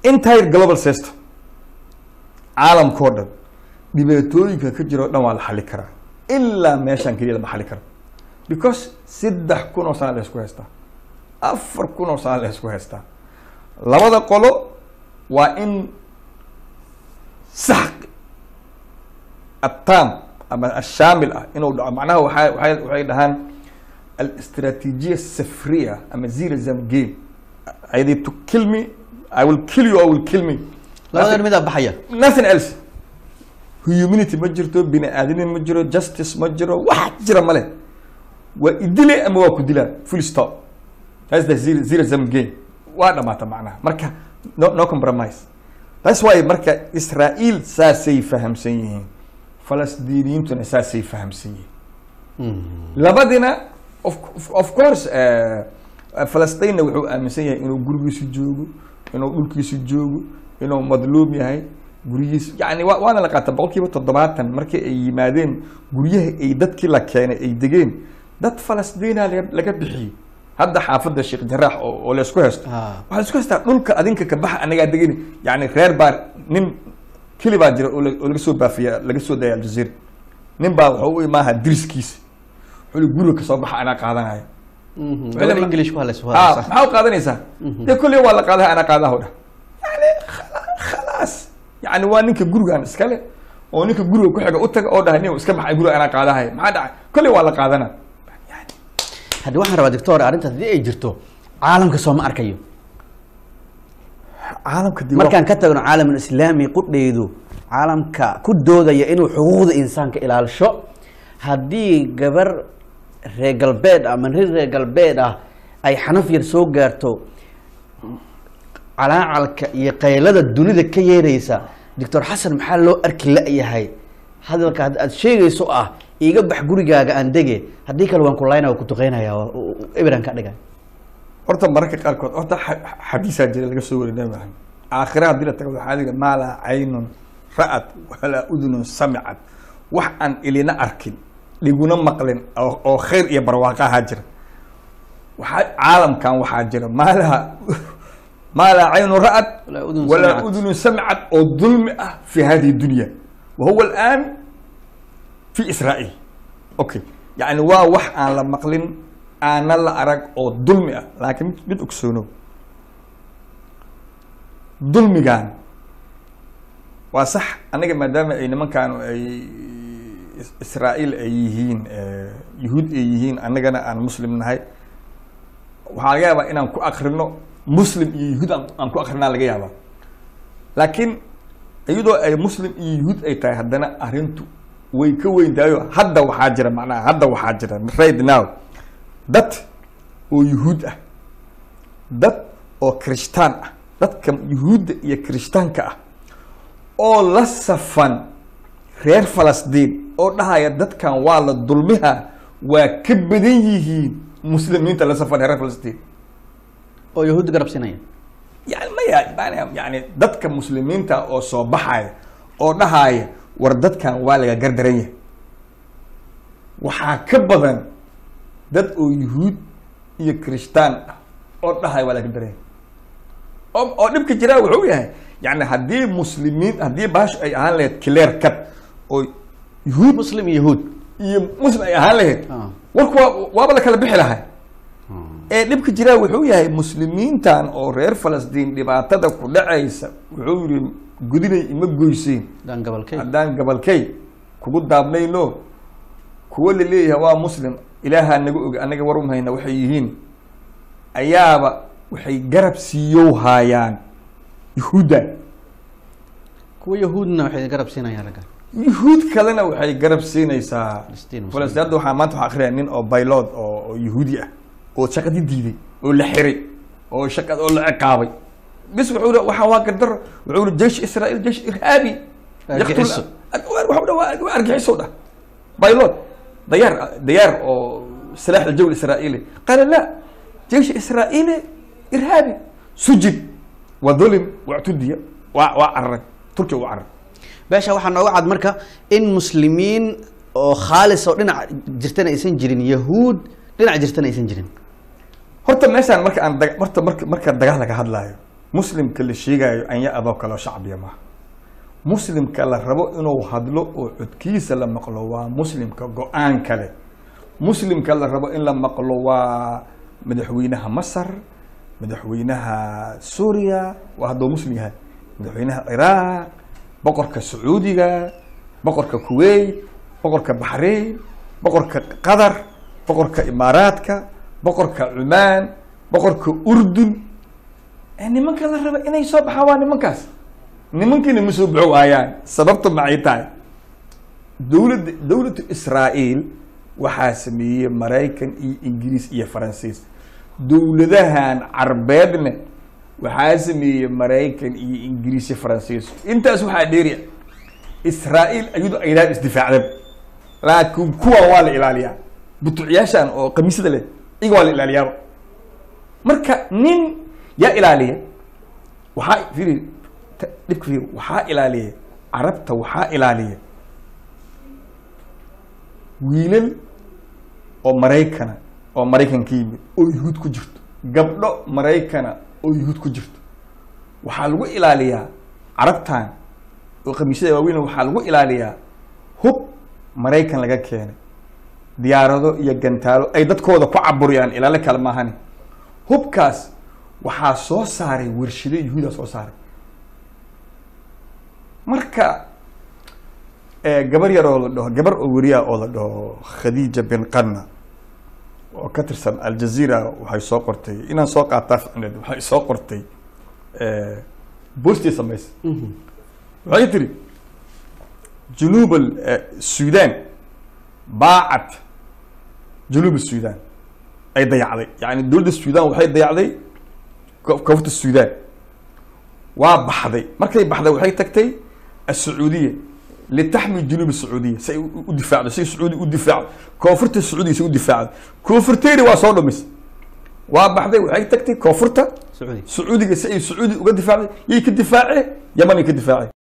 entire global system caalamkao dhan dhibaatooyinka ka jiro o dhan waa la xali karaa ilaa meeshaan keliya lama xali karo because saddex kun oo sana la isku haystaa afar kun oo sana la isku haystaa labada qolo waa in sax atam ama ashaamil ah inuu dhaco macnaha waxay waxay waxay dhahaan alistraatiijiya safriya ama zero sum game either to kill me i will kill you or will kill me labadan midaa baxaya nothing else humanity ma jirto bini aadamni ma jiro justice ma jiro wax jira male waa idile ama waa ku dilaa full stop that's the zero, zero sum game waa dhamaata macnaha marka no, no compromise that's why marka israa'iil saasay fahamsan yihiin falasdiiniyiintuna saasay fahamsan yihiin labadina of, of, of course uh, falastinna wuxuu aaminsan yahay inuu gurigiisu joogo inuu dhulkiisu joogo inuu madluum yahay guryihiis yani wa waana la qaata boqol kiiba toddobaatan markii ay yimaadeen guryaha ay dadkii la keenay ay degeen dad falasdiina laga laga bixiyey hadda xaafadda sheekh jaraax oo oo la isku haysto Ah. waxaa la isku haystaa dhulka adinka ka baxa anagaa degeni yani reer baa nin keli baa jira oo la- oo laga soo baafiya laga soo daya aljazeera nin baa wuxuu u imaaha diriskiisa wuxuu li guriga kasoo baxa anaa qaadanaya gabar english ku hadlaysa ah waa maxaa u qaadanaysaa dee kolley waa la qaadaha anaa qaadaha dha yani khala- khalaas yani waa ninka gurigaan iskale oo ninka guriga ku xiga u taga oo dhahay nin iska baxay guriga anaa qaadahay maxaa dhacay kolley waa la qaadana haddii waxaan rabaa doctor arrintaas haddii ay jirto caalamka soo ma arkayo caalamka dib markaan ka tagno caalamul islaami qudheydu caalamka ku doodaya inuu xuquuqda insaanka ilaalisho haddii gabar reer galbeed ah ama nin reer galbeed ah ay xanaf yar soo gaarto calaacalka iyo qaylada dunida ka yeeraysa doctor xasan maxaa loo arki la-yahay hadalka hadda aad sheegayso ah iiga bax gurigaaga aan dege haddii kale waan ku laynaya ku duqeynaya eberan ka dhigay horta mararka qaarkood horta xa- xadiisaa jira laga soo wari nabi maxamed aakhira haddii la tago waxaa lihi maa laa caynun ra'at walaa udunun samicad wax aan ilina arkin dhiguna maqlin oo oo khayr iyo barwaaqo ahaa jira waxaa caalamkan waxaa jira maa laha maa laa caynun ra'at Walaa udun walaa samicad. udunun samicad oo dulmi ah fi hadihi dunya wa huwa al'aan fi israa'iil okay yani waa wax aan la maqlin aana la arag oo dulmi ah laakiin mid- mid ogsoonow dulmigan waa sax aniga maadaama ay nimankan ay is- israa'iil ay yihiin eh, yuhuud ay yihiin annagana aan muslim nahay waxaa laga yaabaa inaan ku akrino muslim iyo yuhuud aan aan ku akrinaa laga yaabaa laakiin iyadoo ay muslim iyo yuhuud ay tahay haddana arrintu way ka weyn tahayo hadda waxaa jira macnaha hadda waxaa jira right now dad oo yuhuud ah dad oo kirishtaan ah dadka yuhuudda iyo kirishtaanka ah oo la safan reer falastiin oo dhahaya dadkan waa la dulmiha waa ka badan yihiin muslimiinta la safan reer falastiin oo yahuudda garab siinaya yani maya yani- yani dadka muslimiinta oo soo baxaya oo dhahaya war dadkan waa laga gardaran yahay waxaa ka badan dad oo yuhuud iyo kirishtaan ah oo dhahaya waa laga gardaran yahay oo oo dhibka jiraa wuxuu yahay yani haddii muslimiin haddii baash ay ahaan lahayd clear cut oo yuhuud muslim iyo yahuud iyo muslim ay ahaan lahayd Ah. warku waa waaba la kala bixi lahay ee dhibka jiraa wuxuu yahay muslimiintan oo reer falastiin dhibaatada ku dhacaysa wuxuu yihi gudinay ima goyseen daan gabalkay haddaan gabalkay kugu daabnayno kuwo la leeyahay waa muslim ilaahaa naga og anaga war umhayna waxay yihiin ayaaba waxay garab siiyow haayaan yuhuudda kuwa yahuudna waxay garab siinayaan ragga yuhuud kalena waxay garab siinaysaa Falastiin, muslimiin. falastiin hadda waxaa maanta waxaa akhriyaya nin oo baylod oo oo yuhuudi ah oo shaqadii diiday oo la xiray oo shaqa oo la ciqaabay bis wuxuu ri waxaa waa gardaro wuxuu ri jeish israa'iil jeish irhaabi Argagixiso. Yaqtul- wuxuu dha waa waa argaxiso dhah baylod dayaar dayaar oo silaax aljawi israa'iili qaala la jeish israa'iili irhaabi sujid wa dhulim wactudiya waa waa cararay turkiya u cararay beesha waxaa nooga cad marka in muslimiin oo khaalis oo dhinac jirtana aysan jirin yahuud dhinac jirtana aysan jirin horta meeshaan marka aan daga- horta marka marka dagaal laga hadlaayo muslimka la sheegayo anya adoo kaleo shacbiya maaha muslimka la rabo inuu hadlo oo codkiisa la maqlo waa muslimka go-aan kale muslimka la rabo in la maqlo waa madaxweynaha masar madaxweynaha suuriya waa hadduu muslim yahay madaxweynaha ciraaq boqorka sacuudiga boqorka kuwait boqorka baxrain boqorka qatar boqorka imaaraadka boqorka cumaan boqorka urdun ee nimanka la raba inay soo baxaan waa nimankaas nimankiina ma soo baxo waayaan sababta maxay tahay dowladda dowladda israa'iil waxaa sameeyey maraykan iyo ingiriis iyo faransiis dowladahan carbeedna waxaa sameeyey maraykan iyo ingiriis iyo faransiis intaas waxaa dheeriya israa'iil ayadu aydaan isdifaacdaba laakiin kuwan waa la ilaaliyaa butucyaashan oo kamiisada leh iyaga waa la ilaaliyaaba marka nin yaa ilaaliya waxaa firi dhibka firi waxaa ilaaliya carabta waxaa ilaaliya wiilal oo maraykana oo maraykan ka yimid oo yuhuud ku jirto gabdho maraykana oo yuhuud ku jirto waxaa lagu ilaaliyaa carabtan oo khamiisyada waaweyn waxaa lagu ilaaliyaa hub maraykan laga keenay diyaarado iyo gantaalo ay dadkooda ku caburiyaan ilaalo kale maahani hubkaas waxaa soo saaray warshado yuhuuda soo saaray marka gabar yar oo la dhaho gabar oo weriya oo la dhaho khadiija bin qarna oo ka tirsan aljazeera waxay soo qortay inaan soo qaataa ficneed waxay soo qortay boostii samaysa waxay tiri junuub sudan baacad junuub sudan ay dayacday yani dowladda sudan waxay dayacday koonfurta sudan waa baxday markay baxday waxay tagtay السعودية لتحمي جنوب السعودية سي ودفاع سي سعودي ودفاع كوفرت السعودية سي ودفاع كوفرتيري وصار مس وبعدين وحي تكتي كوفرتا sacuudi سعودي سي سعودي وقد دفاع يك الدفاعي يمني كدفاعي